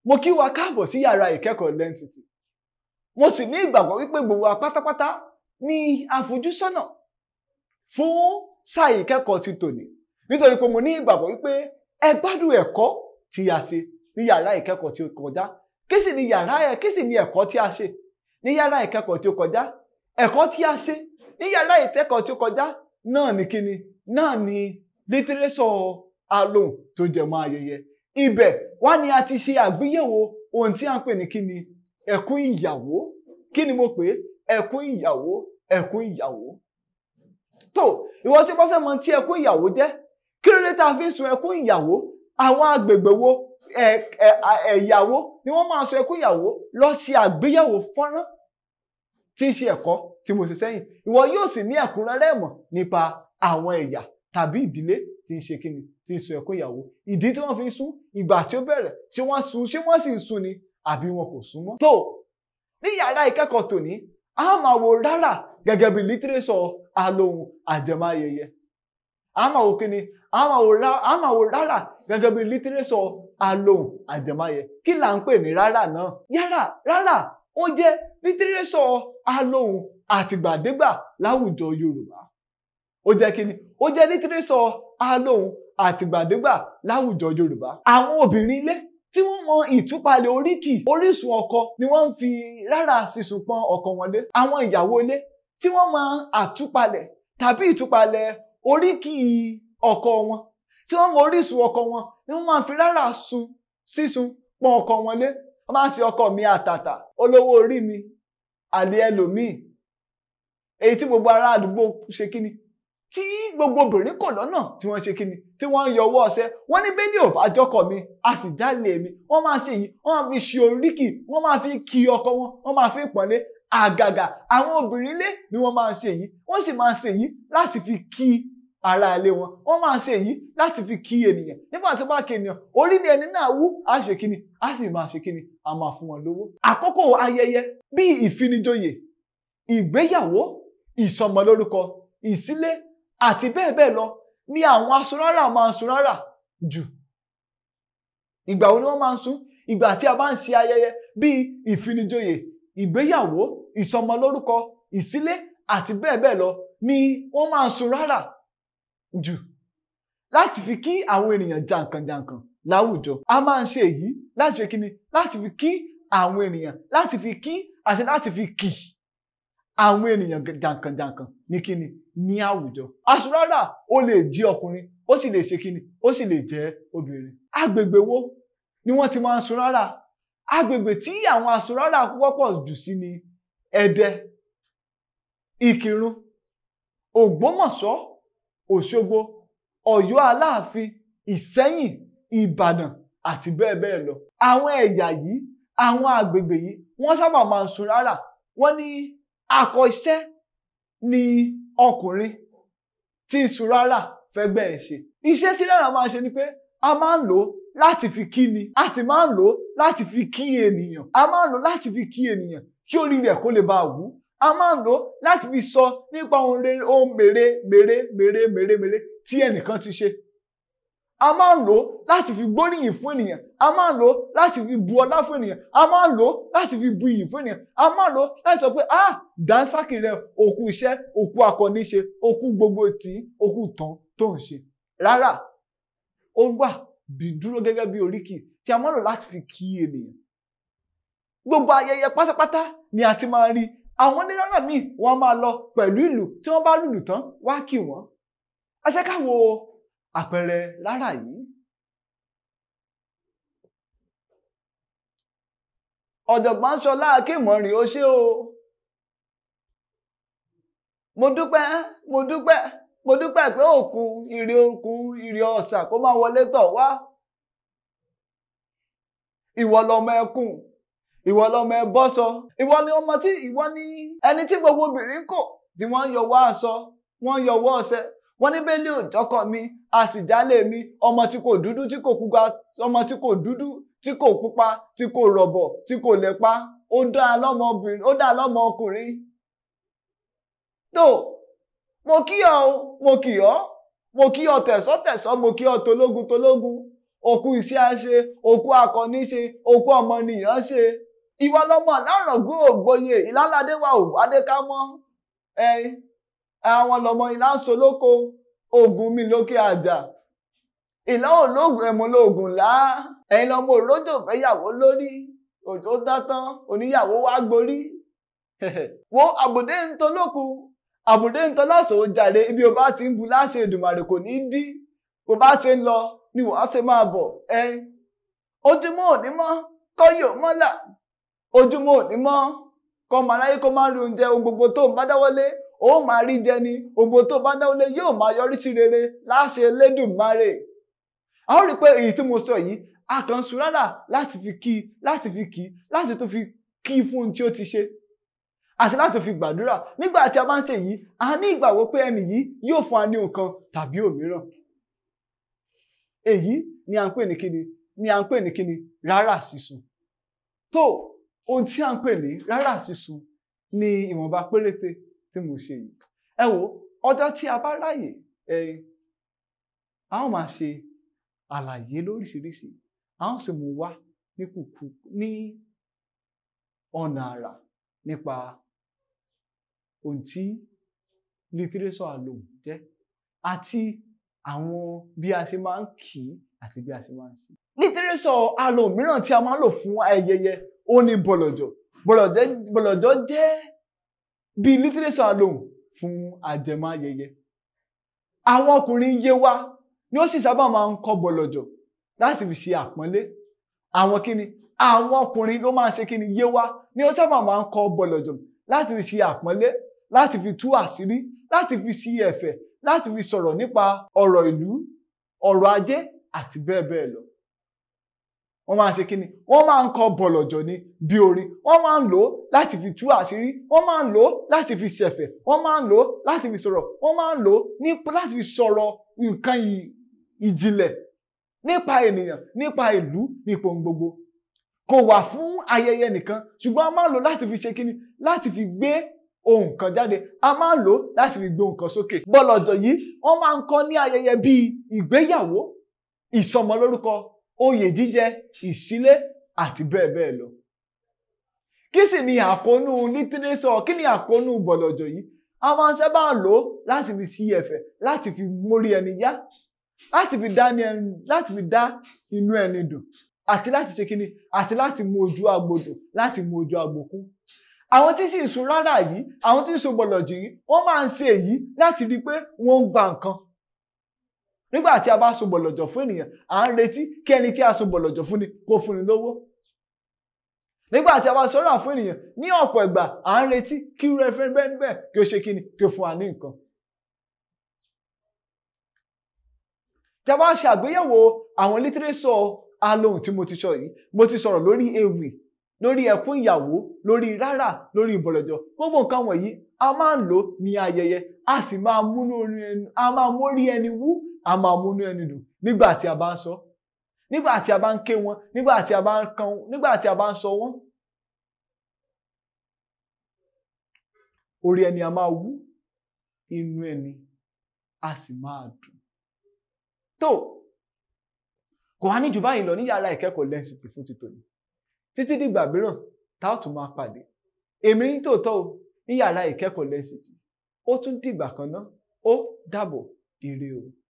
mo kí wa káàbọ̀ sí yàrá ìkẹ́kọ̀ọ́ lẹ́ńsìtì mo sì ní ìgbàgbọ́ wípé gbogbo wa pátápátá ní àfojúsọ́nà fún sáà ìkẹ́kọ̀ọ́ ti tòní nítorí pé mo ní ìgbàgbọ́ wípé ẹ gbádùn ẹ̀kọ́ tí a ṣe ní yàrá ìkẹ́kọ̀ọ́ tí ó kọjá kí sì ni yàrá ẹ kí sì ni ẹ̀kọ́ tí a ṣe ní yàrá ìkẹ́kọ̀ọ́ tí ó kọjá ẹ̀kọ́ tí a ṣe ní yàrá ìkẹ́kọ̀ọ́ tí ó kọjá náà ni kíni náà ni lítírésọ̀ alohùn tó jẹ mọ́ ayẹyẹ ibẹ̀ wá ni a ti ṣe àgbéyẹ̀wò ohun tí a ń pè ní kíni ẹkún ìyàwó kí ni mo pè é ẹkún ìyàwó ẹkún ìyàwó tó ìwọ tí o bá fẹ́ mọ̀ tí ẹkún ìyàwó jẹ́ kí ló dé tá a fi ń sun ẹkún ìyàwó àwọn agbègbè wo ẹ̀yàwó ni wọ́n máa sun ẹkún ìyàwó lọ ṣe àgbéyẹ̀wò fọ́nrán tí ń ṣe ẹ̀kọ́ tí mo ṣe sẹ́yìn ìwọ yóò sì ní ẹ̀kúnrẹ́rẹ́ ìmọ̀ nípa àwọn ẹ̀yà tàbí ìdílé tí ń ṣe kíni tí ń sun ẹkún ìyàwó ìdí tí wọ́n fi ń sun ìgbà tí ó bẹ̀rẹ̀ ṣé wọ́n sun ṣé wọ́n sì ń sun ni àbí wọn kò sun mọ́. tó ní yàrá ìkẹ́kọ̀ọ́ tòní a máa wo rárá gẹ́gẹ́ bí lítírésọ̀ alohùn àjẹmáyẹyẹ a máa wo kíni a máa wo rárá gẹ́gẹ́ bí lítírésọ̀ alohùn àjẹmáyẹ kí là ń pè ní rárá náà yàrá rárá ó jẹ́ lítírésọ̀ alohùn àtìgbàdégbà láwùjọ Yorùbá ó jẹ́ kíni ó jẹ́ lítírésọ̀ alohùn àtìgbàdégbà láwùjọ Yorùbá àwọn obìnrin ilé tí wọ́n mọ ìtúpalẹ̀ oríkì orísun ọkọ ni wọ́n ń fi rárá sísun pọ́n ọkọ wọn lé àwọn ìyàwó ilé tí wọ́n mọ àtúpalẹ̀ tàbí ìtúpalẹ̀ oríkì ọkọ wọn tí wọ́n mọ orísun ọkọ wọn ni wọ́n máa fi rárá sun sísun pọ́n ọkọ wọn lé wọ́n máa ń ṣe ọkọ mi àtàtà olówó orí mi àlè ẹlòmíì èyí tí gbogbo ará àdúgbò ṣe kíni tí gbogbo obìnrin kò lọ́nà tí wọ́n ṣe kíni tí wọ́n ń yọ ọwọ́ ọṣẹ wọ́n ní bẹ́ẹ̀ ni ò bá jọkọ̀ mi a sì jálè mi wọ́n máa ṣe yìí wọ́n máa fi ṣe oríkì wọ́n máa fi kí ọkọ wọn wọ́n máa fi pọ̀nlé àgàgà àwọn obìnrin ilé ni wọ́n máa ṣe yìí wọ́n sì máa ṣe yìí láti fi kí ara ilé wọn wọ́n máa ṣe yìí láti fi kí ènìyàn nígbà tó bá kí ènìyàn orí ni ẹni náà wú á ṣe kíni á sì máa ṣe kíni á máa fún wọn lówó. àkókò ayẹyẹ bíi ìfinijoyè ìgbéyàwó ìsọmọlórúkọ ìsílé àti bẹ́ẹ̀ bẹ́ẹ̀ lọ ni àwọn asunrárà máa ń sun rárà jù. ìgbà wo ni wọ́n máa ń sun ìgbà tí a bá ń ṣe ayẹyẹ bíi ìfinijoyè ìgbéyàwó ìsọmọlórúkọ ìsílé àti bẹ́ẹ̀ bẹ́ẹ̀ lọ ni wọ́n máa ń sun rárà jù láti fi kí àwọn ènìyàn jàǹkànjàǹkàn láwùjọ a máa ń ṣe èyí láti fi kíni láti fi kí àwọn ènìyàn láti fi kí àti láti fi kì àwọn ènìyàn jàǹkànjàǹkàn ní kíni ní àwùjọ aṣọrárà ó lè jí ọkùnrin ó sì lè ṣe kíni ó sì lè jẹ́ obìnrin agbègbè wo ni wọ́n ti máa ń sun rárá agbègbè tí àwọn aṣọrárà wọ́pọ̀ jù sí ni Ẹdẹ Ìkìrun Ògbómọ̀ṣọ́ Òṣogbo Ọ̀yọ́ Aláàfin Ìsẹ́yìn Ìbàdàn àti bẹ́ẹ̀ bẹ́ẹ̀ lọ àwọn ẹ̀yà yìí àwọn agbègbè yìí wọ́n sábà máa ń sun rárá wọ́n ní akọ iṣẹ́ ni ọkùnrin tí ń sun rárá fẹ́gbẹ́ ẹ̀ ṣe. iṣẹ́ tí rárá máa ń ṣe ni pé a máa ń lò ó láti fi kí ni a sì máa ń lò ó láti fi kí ènìyàn a máa ń lò ó láti fi kí ènìyàn kí orí rẹ̀ kó lè bá a wú a máa ń lò ó láti fi sọ nípa ohun rere ohun mèrè mèrè mèrè mèrè mèrè tí ẹnìkan ti ṣe a máa ń lò ó láti fi gbóríyìn fún ènìyàn a máa ń lò ó láti fi bu ọlá fún ènìyàn a máa ń lò ó láti fi bu iyì fún ènìyàn a máa ń lò ó láti sọ pé ah dánsákì rẹ òkú iṣẹ́ òkú akọni ṣe òkú gbogbo tí òkú tán tó ń ṣe rárá ó wà bí dúró gẹ́gẹ́ bí oríkì tí a máa ń lò láti fi kí ènìyàn gbogbo ayẹyẹ pátápátá ni a ti máa rí àwọn onírárà míì wọ́n máa lọ pẹ̀lú ìlú tí wọ́n bá lùlù tán wá kí wọ́n ẹ jẹ́ ká wo àpẹẹrẹ rárá yìí. ọ̀jọ̀gbọ́n ṣọlá akémọ̀rin ó ṣé o mo dúpẹ́ mo dúpẹ́ mo dúpẹ́ pé òkun ìrè òkun ìrè ọ̀sà kó máa wọlé tọ̀ wá ìwọ lọmọ ẹkùn ìwọ lọmọ ẹbọsọ ìwọ ni ọmọ tí ìwọ ni ẹni tí gbogbo obìnrin kò tí wọ́n ń yọwọ́ aṣọ wọ́n ń yọwọ́ ọṣẹ wọ́n ní bẹ́ẹ̀ lé òjọ́kọ̀ mi a sì jálè mi ọmọ tí kò dúdú tí kò pupa ọmọ tí kò dúdú tí kò pupa tí kò rọ̀bọ̀ tí kò lẹ́pa ó dá lọ́mọbìnrin ó dá lọ́mọ ọkùnrin. tó mo kí ọ o mo kí ọ mo kí ọ tẹ̀sọ́ tẹ̀sọ́ mo kí ọ tológun tológun òkú iṣẹ́ á ṣe òkú akọni ṣe òkú ọmọnìyàn ṣe ìwọ lọmọ lárọ̀gún ògbóye ìlàládé wa ò wádé ká mọ́ ẹyin àwọn lọmọ ìlà ń solóko ogun mi lókè àjà ìlà ológun ẹ̀mú lóògùn lá ẹ̀yin lọmọ òrójò fẹ́yàwó lórí òjò dátán oníyàwó wá gborí wo àbùdé ń tolóku àbùdé ń tọ́lọ́sọ̀ ó jàre ibi ò bá ti ń bu láṣẹ Èdùmàrè kò ní í dí bó bá ṣe ń lọ ni wàá ṣe máa bọ̀ ẹyin ojúmọ́ òní mọ́ kọ́yọ̀ mọ́là ojúmọ́ òní mọ́ kọ́ máa ráyé kó máa rí oúnjẹ ohun gbogbo tó ń bá dáwọ́lé ó máa rí jẹ ni ohun gbogbo tó bá dáwọ́lé yóò máa yọrí sí rere láṣẹ Elédùmarè a ó rí i pé èyí tí mo sọ yìí a kàn ń sun rárá láti fi kí láti fi kí láti tó fi kí fún ohun tí ó ti ṣe àti láti fi gbàdúrà nígbà tí a bá ń ṣe yìí a ní ìgbàgbọ́ pé ẹnì yìí yóò fún wa ní nǹkan tàbí òmíràn èyí ni à ń pè ní kíni ni à ń pè ní kíni rárá sísun tó ohun tí à ń pè ní rárá sísun ni ìwọ̀nba péréte tí mo ṣe yìí ẹ wo ọjọ́ tí a bá ráyè ẹ a ó máa ṣe àlàyé lóríṣiríṣi a ó sì mú wá ní kùkù ní ọ̀nà àrà nípa ohun tí lítírésọ̀ àlòm jẹ́ àti àwọn bí a ṣe máa ń kì í àti bí a ṣe máa ń sìn. lítírésọ̀ àlòm mìíràn tí a máa ń lò fún ayẹyẹ ó ní bọ̀lọ̀jọ̀ bọ̀lọ̀jọ̀ jẹ́ bí lítírésọ̀ àlòm fún àjẹmọ́ ayẹyẹ. àwọn ọkùnrin Yewa ni ó sì sábà máa ń kọ bọ̀lọ̀jọ̀ láti fi ṣe àpọ́nlé àwọn kíni àwọn ọkùnrin ló máa ń ṣe kíni Yewa ni ó sábà máa ń kọ bọ̀lọ̀jọ̀ láti fi ṣe àpọ́nlé láti fi tú àṣírí láti fi ṣí ẹ̀fẹ̀ láti fi sọ̀rọ̀ nípa ọ̀rọ̀ ìlú ọ̀rọ̀ ajé àti bẹ́ẹ̀ bẹ́ẹ̀ lọ. wọ́n máa ń ṣe kíni wọ́n máa ń kọ bọ̀lọ̀jọ̀ ní bí orin wọ́n máa ń lò ó láti fi tú àṣírí wọ́n máa ń lò ó láti fi ṣẹ̀fẹ̀ wọ́n máa ń lò ó láti fi sọ̀rọ̀ wọ́n máa ń lò ó láti fi sọ̀rọ̀ nǹkan ìjìnlẹ̀ nípa ènìyàn nípa ìlú nípa ohun gbogbo kò wà fún ayẹyẹ nìkan ṣùgbọ́n a máa ń lò láti fi ṣe kíni láti fi gbé ohun kan jáde a máa ń lò láti fi gbé ohun kan sókè. bọ́lọ̀jọ̀ yìí wọ́n máa ń kọ́ ní ayẹyẹ bíi ìgbéyàwó ìsọmọlórúkọ oyè jíjẹ ìṣílé àti bẹ́ẹ̀ bẹ́ẹ̀ lọ. kí sì ni àkóónú lítírésọ̀ kí ni àkóónú bọ́lọ̀jọ̀ yìí a máa ń sábà lò láti fi ṣí ẹ̀fẹ̀ láti fi mórí ẹni yá láti fi dá láti fi dá inú ẹni dùn àti láti ṣe kíni àti láti mú ojú agbodò láti mú ojú agbòkú àwọn tí sì ń sun rárá yìí àwọn tí ń sun bọ̀lọ̀jì yìí wọ́n máa ń ṣe èyí láti rí i pé wọ́n ń gba nǹkan nígbà tí a bá sun bọ̀lọ̀jọ̀ fún ènìyàn à ń retí kí ẹni tí a sun bọ̀lọ̀jọ̀ fún ni kó fún ni lówó nígbà tí a bá sọ̀rọ̀ fún ènìyàn ní ọ̀pọ̀ ìgbà à ń retí kí irú ẹfẹ́ bẹ́ẹ̀ bẹ́ẹ̀ kí ó ṣe kíni kí ó fún wa ní nǹkan. tí a bá ṣe àgbéyẹ̀wò àwọn lítírésọ̀ alohùn tí mo ti sọ yìí mo ti sọ̀rọ̀ lórí ewì lórí ẹkún ìyàwó lórí rárá lórí ìbọ̀lọ̀jọ̀ gbogbo nǹkan wọ̀nyí a máa ń lò ní ayẹyẹ a sì máa múnú ẹni a máa mórí ẹni wú a máa múnú ẹni dùn nígbà tí a bá ń sọ nígbà tí a bá ń ké wọn nígbà tí a bá ń kan nígbà tí a bá ń sọ wọn. orí ẹni a máa wú inú ẹni a sì máa dùn. tó kò wá ní jù báyìí lọ ní yàrá ìkẹ́kọ̀ọ́ lẹ́ǹsìtì fún ti tòní títí dìgbà mìíràn tá ò tún máa pàdé èmi ní tòótọ́ o ní yàrá ìkẹ́kọ̀ọ́ lẹ́ǹsìtì ó tún dìgbà kan náà ó dàbọ̀ ire o.